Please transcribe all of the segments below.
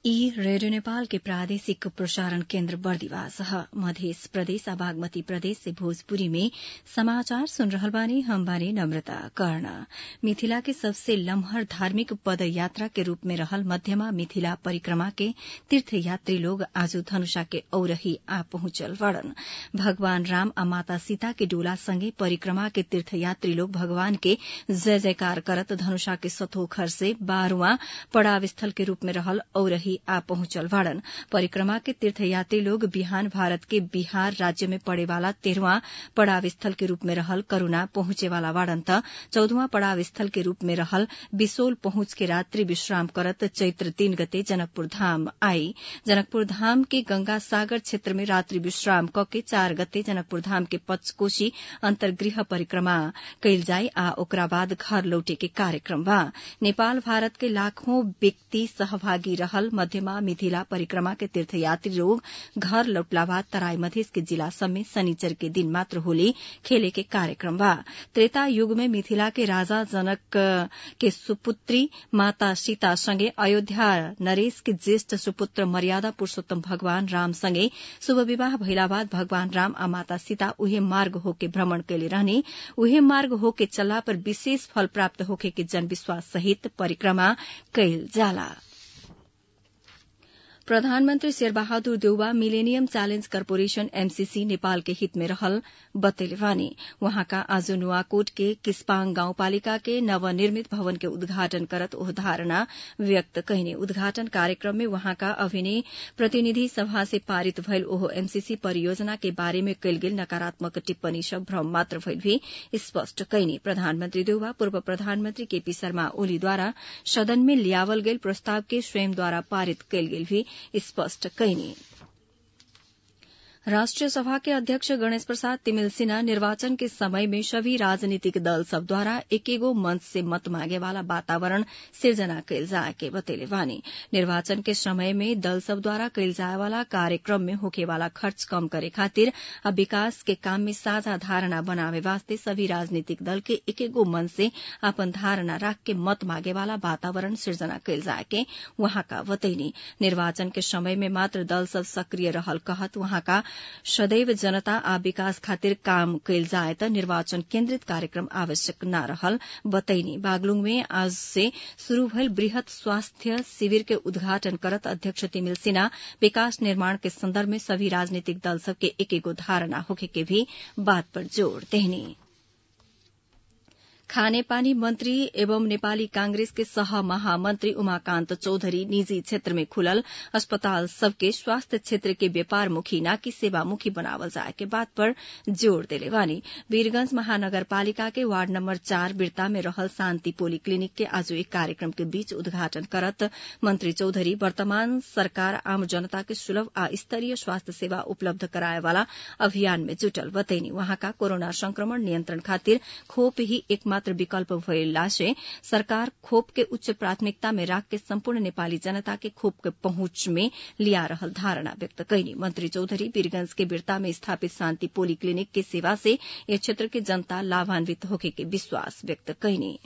ई रेडियो नेपाल के प्रादेशिक प्रसारण केन्द्र बर्दिवास ह मध्य प्रदेश आ बागमती प्रदेश से भोजपुरी में समाचार सुन रहल बानी हम बानी नम्रता कर्ण मिथिला के सबसे लम्हर धार्मिक पद यात्रा के रूप में रहल मध्यमा मिथिला परिक्रमा के तीर्थयात्री लोग आज धनुषा के औरही आ पहुंचल बड़न भगवान राम आ माता सीता के डोला संगे परिक्रमा के तीर्थयात्री लोग भगवान के जय जयकार करत धनुषा के सतोखर से बारहवां पड़ाव स्थल के रूप में रहल औरही आ पहुंचल बाड़न परिक्रमा के तीर्थयात्री लोग बिहान भारत के बिहार राज्य में पड़े वाला तेरहवां पड़ाव स्थल के रूप में रहल करूणा पहुंचे वाला बाड़न त चौदहवां पड़ाव स्थल के रूप में रहल बिसोल पहुंच के रात्रि विश्राम करत चैत्र तीन गते जनकपुर धाम आई जनकपुर धाम के गंगा सागर क्षेत्र में रात्रि विश्राम क के चार गते जनकपुर धाम के पचकोशी अंतर्गृह परिक्रमा कैल जाई आ ओकरा बाद घर लौटे के कार्यक्रम बा नेपाल भारत के लाखों व्यक्ति सहभागी रहल मध्यमा मिथिला परिक्रमा के तीर्थयात्री लोग घर लौटला बाद तराई मधेस के जिला सब में शनिचर के दिन मात्र होली खेले के कार्यक्रम बा त्रेता युग में मिथिला के राजा जनक के सुपुत्री माता सीता संगे अयोध्या नरेश के ज्येष्ठ सुपुत्र मर्यादा पुरूषोत्तम भगवान राम संगे शुभ विवाह भइला बाद भगवान राम आ माता सीता उहे मार्ग होके भ्रमण कैले रहने उहे मार्ग होके चलला पर विशेष फल प्राप्त होखे के जनविश्वास सहित परिक्रमा कैल जाला प्रधानमन्त्री Sherbahadur Deuba Millennium Challenge Corporation MCC Nepal के हित में रहल बतैले वानी वहाँका आज नुवाकोट के किस्पाङ गाउँपालिका के नवनिर्मित भवन के उद्घाटन करत ओह धारणा व्यक्त कहिने उद्घाटन कार्यक्रम में वहाँका अभिनय प्रतिनिधि सभा से पारित भइल ओह एमसीसी परियोजना के बारे में कैल गेल नकारात्मक टिप्पणी सब भ्रम मात्र भइल भी स्पष्ट कैनी प्रधानमन्त्री देउवा पूर्व प्रधानमन्त्री केपी शर्मा ओलीद्वारा सदन में लियावल गेल प्रस्ताव के स्वयंद्वारा पारित कैल गेल भी स्पष्ट कैनी राष्ट्रीय सभा के अध्यक्ष गणेश प्रसाद तिमिल सिन्हा निर्वाचन के समय में सभी राजनीतिक दल सब द्वारा एकेगो मंच से मत मांगे वाला वातावरण सिर्जना कैल जाए के बतेले वानी निर्वाचन के समय में दल सब द्वारा कैल जाए वाला कार्यक्रम में होके वाला खर्च कम करे खातिर आ विकास के काम में साझा धारणा बनावे वास्ते सभी राजनीतिक दल के एकेगो मंच से अपन धारणा राख के मत मांगे वाला वातावरण सिर्जना कैल जाए के वहाँका बतैनी निर्वाचन के समय में मात्र दल सब सक्रिय रहल कहत वहाँका सदैव जनता आ विकास खातिर काम कैल जाए त निर्वाचन केन्द्रित कार्यक्रम आवश्यक न रहल बतैनी बागलुङ में आज से शुरू भइल वृहत स्वास्थ्य शिविर के उद्घाटन करत अध्यक्ष तिमिल सिन्हा विकास निर्माण के संदर्भ में सभी राजनीतिक दल सबके एक एगो धारणा होखे के भी बात पर जोड़ देहनी खानेपानी मन्त्री एवं नेपाली कांग्रेस के सह महामन्त्री उमाकान्त चौधरी निजी क्षेत्र में खुलल अस्पताल सबके स्वास्थ्य क्षेत्र के व्यापारमुखी न कि सेवामुखी बनावल जाए के बात पर जोड़ देले बानी वीरगंज महानगरपालिका के वार्ड नम्बर चार बिरता में रहल शान्ति पोली क्लिनिक के आज एक कार्यक्रम के बीच उद्घाटन करत मंत्री चौधरी वर्तमान सरकार आम जनता के सुलभ आ स्तरीय स्वास्थ्य सेवा उपलब्ध कराए वाला अभियान में जुटल बतैनी वहाँका कोरोना संक्रमण नियन्त्रण खातिर खोप ही एकमात्र मात्र विकल्प भइला से सरकार खोप के उच्च प्राथमिकता में राख के सम्पूर्ण नेपाली जनता के खोप के पहुंच में लिया रहल धारणा व्यक्त कैनी मंत्री चौधरी वीरगंज के बिरता में स्थापित शान्ति पोली क्लिनिक के सेवा से यह क्षेत्र के जनता लाभान्वित होके के विश्वास व्यक्त कैनी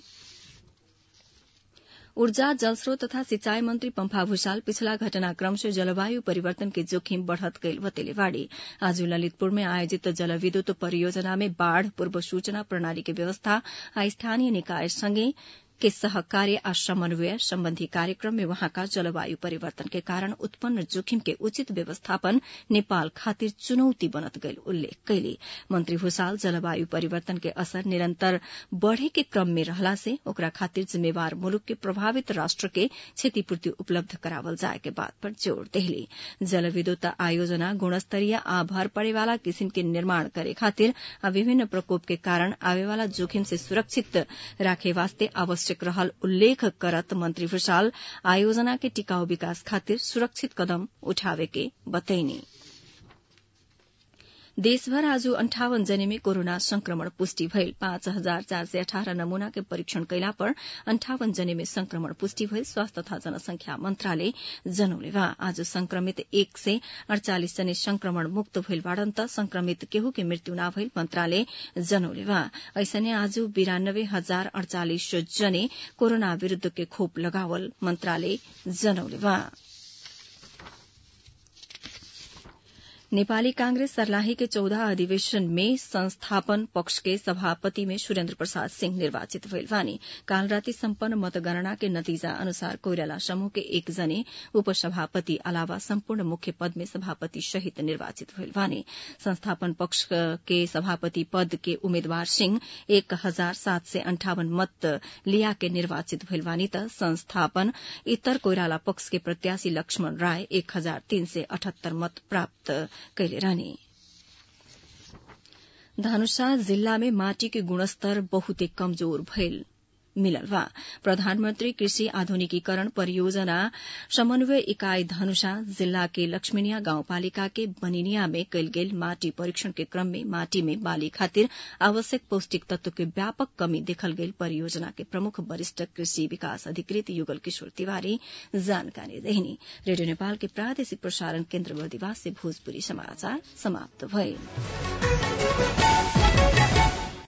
ऊर्जा जलस्रोत तथा सिंचाई मंत्री पम्फा भूषाल पिछला घटनाक्रम से जलवायु परिवर्तन के जोखिम बढ़त गईल बतेले बाड़ी आज ललितपुर में आयोजित जलविद्युत परियोजना में बाढ़ पूर्व सूचना प्रणाली के व्यवस्था आ स्थानीय निकाय संगे के सहकार्य आ समन्वय सम्बन्धी कार्यक्रम में वहाँका जलवायु परिवर्तन के कारण उत्पन्न जोखिम के उचित व्यवस्थापन नेपाल खातिर चुनौती बनत गईल उल्लेख कैले मंत्री भूषाल जलवायु परिवर्तन के असर निरन्तर बढ़े के क्रम में रहला से ओकरा खातिर जिम्मेवार मुलुक के प्रभावित राष्ट्र के क्षतिपूर्ति उपलब्ध करावल जाए के बात पर जोड़ देहली जलविद्युत आयोजना गुणस्तरीय आ भर पड़े वाला किसिम के निर्माण करे खातिर आ विभिन्न प्रकोप के कारण आवे वाला जोखिम से सुरक्षित राखे वास्ते आवश्यक आवश्यक रहल उल्लेख करत मंत्री भूषाल आयोजना के टिकाऊ विकास खातिर सुरक्षित कदम उठावे के बतैनी देशभर आज अन्ठावन जने में कोरोना संक्रमण पुष्टि भइल पाँच हजार चार सय अठारह नमूना के परीक्षण कैला पर अन्ठावन जने में संक्रमण पुष्टि भइल स्वास्थ्य तथा जनसंख्या मन्त्रालय जनौले बा आज संक्रमित एक सय अड़चालिस जने संक्रमण मुक्त भइल बाड़न त संक्रमित केहू के मृत्यु न भइल मन्त्रालय जनौले बा ऐसने आज बिरानब्बे हजार अड़चालिस जने कोरोना विरूद्ध के खोप लगावल मन्त्रालय जनौले बा नेपाली कांग्रेस सर्लाही के चौदह अधिवेशन में संस्थापन पक्ष के सभापति में सुरेन्द्र प्रसाद सिंह निर्वाचित भइल बानी काल राति सम्पन्न मतगणना के नतीजा अनुसार कोइराला समूह के एक जने उपसभापति अलावा सम्पूर्ण मुख्य पद में सभापति सहित निर्वाचित भइल बानी संस्थापन पक्ष के सभापति पद के उम्मेद्वार सिंह एक हजार सात सय अन्ठावन मत लिया के निर्वाचित भइल बानी त संस्थापन इतर कोइराला पक्ष के प्रत्याशी लक्ष्मण राय एक हजार तीन सय अठहत्तर मत प्राप्त कैले रहने धनुषा जिल्ला में माटी के गुणस्तर बहुते कमजोर भइल मिलल बा प्रधानमन्त्री कृषि आधुनिकीकरण परियोजना समन्वय इकाई धनुषा जिल्ला के लक्ष्मीनिया गाउँपालिका के बनिनिया में कैल गेल माटी परीक्षण के क्रम में माटी में बाली खातिर आवश्यक पौष्टिक तत्व के व्यापक कमी देखल गेल परियोजना के प्रमुख वरिष्ठ कृषि विकास अधिकृत युगल किशोर तिवारी जानकारी देहिनी रेडियो नेपाल के प्रादेशिक प्रसारण केन्द्र बर्दिवास से भोजपुरी समाचार समाप्त भए